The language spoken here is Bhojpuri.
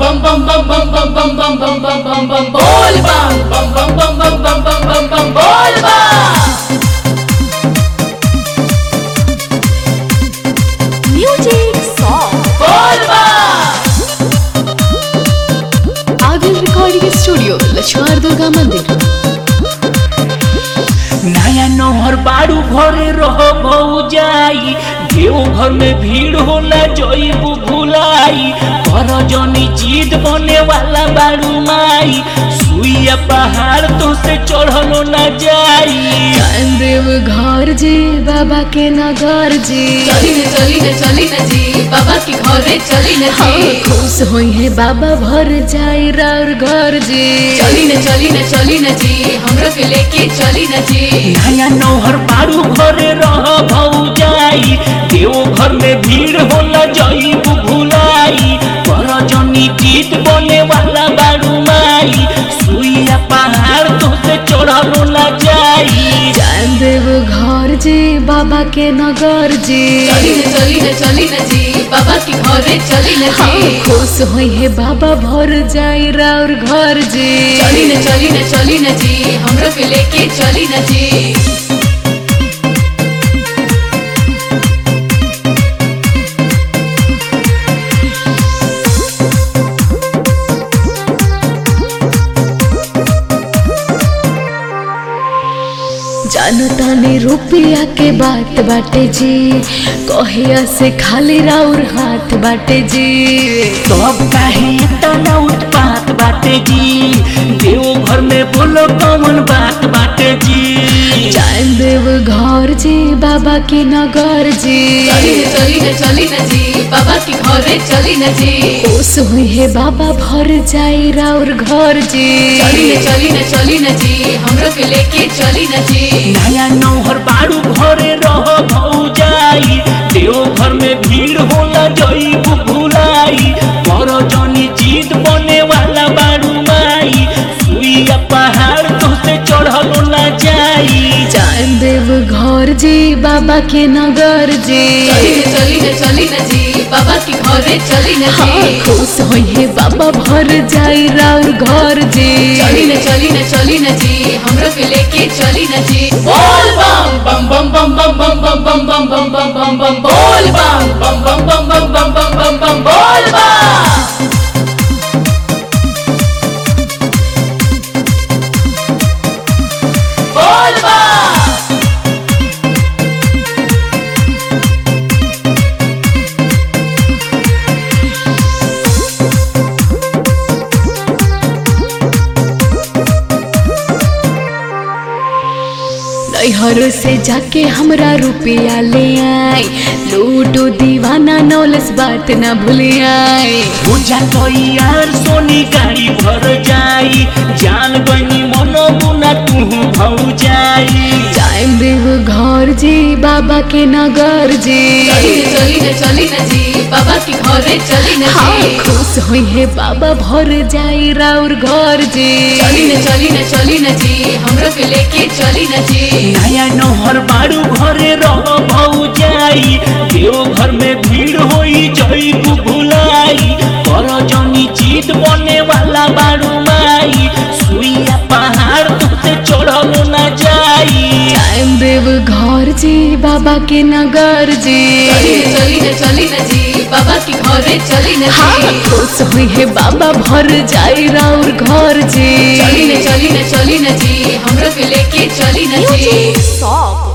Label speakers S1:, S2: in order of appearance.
S1: bum bum bum bum bum bum bum bum bum bum bum bol bum bum bum bum bum bum bum bum bum bol bum
S2: Music song.
S1: bol bum
S2: Agil Recording Studio, Lakshman Durga मंदिर
S3: नया नहर बाड़ू घरे रह जाई देव घर में भीड़ होला जईबू भुलाई कर जनी जीत बने वाला बाड़ू माई सुइया पहाड़ तो से चढ़लो न जाई
S2: देव घर जी बाबा के नगर जी
S1: चली न चली न चली न जी बाबा के घरे चली न
S2: हाँ,
S1: जी
S2: खुश होई है बाबा भर जाई राउर घर जी
S1: चली न चली न चली न जी हमरो के लेके चली न जी
S3: नया नहर बाड़ू घरे रह जाई देव घर में भीड़ होला जईबू भुलाई कर जनी जीत बने वाला बाड़ू माई सुइया पहाड़ तो से चढ़लो न जाई
S2: देव घर जी बाबा के नगर जी
S1: चली न चली न चली न जी बाबा के घरे चली न
S2: हाँ,
S1: जी
S2: खुश होई है बाबा भर जाई राउर घर जी
S1: चली न चली न चली न जी हमरो के लेके चली न जी
S2: जानता ने रुपया के बात बाटे जी कहिया से खाली राउर हाथ बाटे जी
S3: सब काहे तना उत्पात बाटे जी देव घर में बोलो कौन बात बाटे जी
S2: जान देव घर जी बाबा के नगर जी
S1: चली न चली न चली न जी बाबा के घरे चली न जी
S2: खुश हुई है बाबा भर जाई राउर घर जी
S1: चली न चली न चली न जी हमरो के लेके चली न जी
S3: नया नौहर बाड़ू घरे रह जाई देव घर में भीड़ होला जईबू भुलाई कर जनी जीत बने वाला बाड़ू माई सुइया पहाड़ तो से चढ़लो न जाई
S2: जान देव घर जी बाबा के नगर जी
S1: चली न चली न चली न जी बाबा के घरे चली न
S2: हाँ,
S1: जी
S2: खुश होई है बाबा भर जाई राउर घर जी
S1: चली न चली न चली न जी हमरो के लेके चली न जी बोल बम बम बम बम बम बम बम बम बम बम बम बम बम बोल बम बम बम बम बम बम बम बम बम बोल बम बोल बम
S2: नैहर से जाके हमरा रुपया ले आई लूटो दीवाना नौलस बात ना भूले आई
S3: पूजा तो यार सोनी गाड़ी भर जाई जान गनी मनो मुना तू भौ जाई
S2: टाइम देव घर जी बाबा के नगर जी
S1: चली न चली न चली न जी बाबा के घरे चली न
S2: हाँ,
S1: जी
S2: खुश हुई है बाबा भर जाई राउर घर जी
S1: चली न चली न चली न जी हमरो के लेके चली न जी
S3: नया नहर बाड़ू घरे रह जाई देव घर में भीड़ होई जईबू भुलाई कर जनी जीत बने वाला बाड़ू माई सुइया पहाड़ तुझसे चढ़लो न जाई
S2: टाइम देव घर जी बाबा के नगर जी
S1: चली न चली न चली न जी बाबा के घरे चली न
S2: हाँ,
S1: जी
S2: खुश हुई है बाबा भर जाई राउर घर जी
S1: चली न चली न चली न जी हमरो के लेके चली न जी
S2: सॉन्ग